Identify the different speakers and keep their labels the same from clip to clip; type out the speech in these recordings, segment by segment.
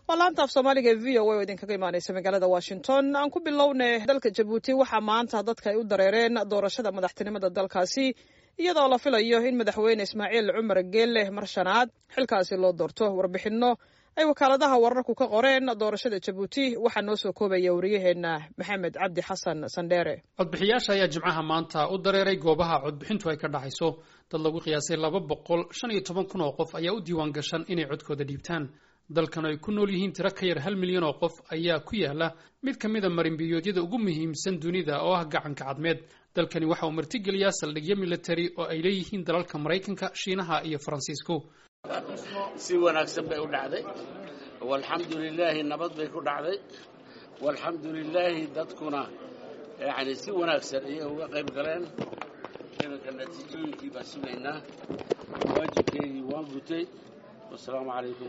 Speaker 1: waa laanta af soomaaliga ee v o a oo idinkaga imaaneysa magaalada washington aan ku bilownay dalka jabuuti waxaa maanta dadka ay u dareereen doorashada madaxtinimada dalkaasi iyadoo la filayo in madaxweyne ismaaciil cumar geelle mar shanaad xilkaasi loo doorto warbixinno ay wakaaladaha wararku ka qoreen doorashada jabuuti waxaa noo soo koobaya wariyaheenna maxamed cabdi xasan sandheere
Speaker 2: codbixiyaasha ayaa jimcaha maanta u dareeray goobaha codbixintu ay ka dhacayso dad lagu qiyaasay laba boqol shan iyo toban kun oo qof ayaa u diiwaan gashan inay codkooda dhiibtaan dalkan ay ku nool yihiin tiro ka yar hal milyan oo qof ayaa ku yaala mid ka mida marinbiyoodyada ugu muhiimsan dunida oo ah gacanka cadmeed dalkani waxa uu martigeliyaa saldhigyo military oo ay leeyihiin dalalka maraykanka shiinaha iyo faransiisku
Speaker 3: si wanaagsan bay u dhacday walxamdu lilaahi nabad bay ku dhacday walxamdu lilaahi dadkuna yani si wanaagsan ayay uga qayb galeen iminka natiijooyinkii baan sugaynaa waajibkeygii waan gutay wasalaamu calaykum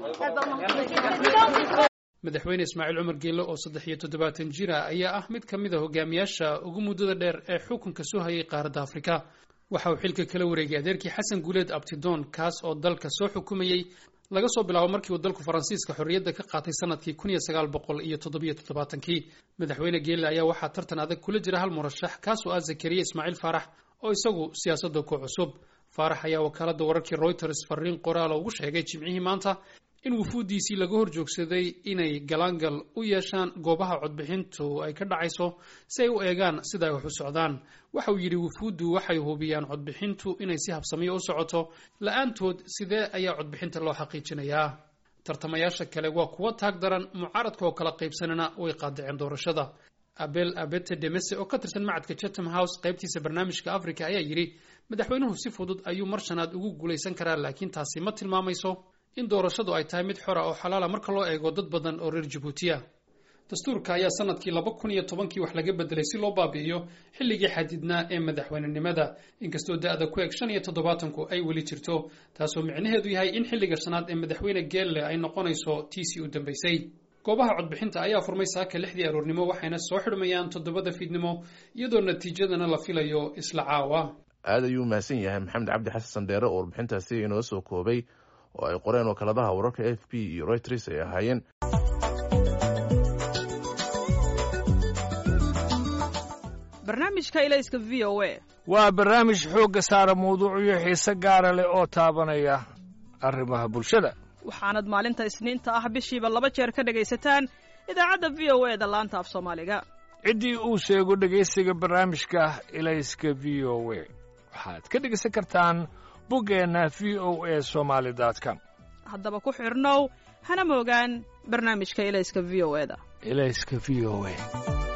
Speaker 2: madaxweyne ismaaciil cumar geelle oo saddex iyo toddobaatan jira ayaa ah mid ka mid a hogaamiyaasha ugu muddada dheer ee xukunka soo hayay qaaradda afrika waxa uu xilka kala wareegay adeerkii xasan guuleed abtidoon kaas oo dalka soo xukumayey laga soo bilaabo markii uu dalku faransiiska xorriyadda ka qaatay sanadkii kun iyo sagaal boqol iyo toddobiyo toddobaatankii madaxweyne geelle ayaa waxaa tartan adag kula jira hal murashax kaas oo ah zakariya ismaaciil faarax oo isagu siyaasadda ku cusub faarax ayaa wakaaladda wararkii reuters fariin qoraala ugu sheegay jimcihii maanta in wufuuddiisii laga hor joogsaday inay galaangal u yeeshaan goobaha codbixintu ay ka dhacayso si ay u eegaan sida ay wax u socdaan waxa uu yidhi wufuuddu waxay hubiyaan codbixintu inay si habsamiyo u socoto la-aantood sidee ayaa codbixinta loo xaqiijinayaa tartamayaasha kale waa kuwa taag daran mucaaradka oo kala qaybsanana way qaadaceen doorashada abel abete demese oo ka tirsan macadka chatham house qaybtiisa barnaamijka africa ayaa yidhi madaxweynuhu si fudud ayuu mar shanaad ugu guulaysan karaa laakiin taasi ma tilmaamayso in doorashadu ay tahay mid xora oo xalaala marka loo eego dad badan oo reer jabuutiya dastuurka ayaa sanadkii laba kun iyo tobankii wax laga bedelay si loo baabi'iyo xilligii xadidnaa ee madaxweynenimada inkastoo da-da ku eg shan iyo toddobaatanku ay weli jirto taasoo micnaheedu yahay in xilliga shanaad ee madaxweyne geelle ay noqonayso tiisii u dambaysay goobaha codbixinta ayaa furmay saaka lixdii aroornimo waxayna soo xidhmayaan toddobada fiidnimo iyadoo natiijadana la filayo isla caawa
Speaker 4: aad ayuu mahadsan yahay maxamed cabdi xasan sandheere oo warbixintaasi inoo soo koobay oo ay qoreen wakaaladaha wararka f b iyo reuters ay ahaayeen
Speaker 1: barnaamijka ilayska v o a
Speaker 5: waa barnaamij xoogga saara mawduucyo xiise gaara leh oo taabanaya arrimaha bulshada
Speaker 1: waxaanad maalinta isniinta ah bishiiba laba jeer ka dhegaysataan idaacadda v o e da laanta af soomaaliga
Speaker 5: ciddii uu sheego dhegaysiga barnaamijka ilayska v o a waxaad ka dhegaysan kartaan buggeenna v o a somaali com
Speaker 1: haddaba ku xidhnow hana moogaan barnaamijka ilayska v o e da
Speaker 5: ilayska v o a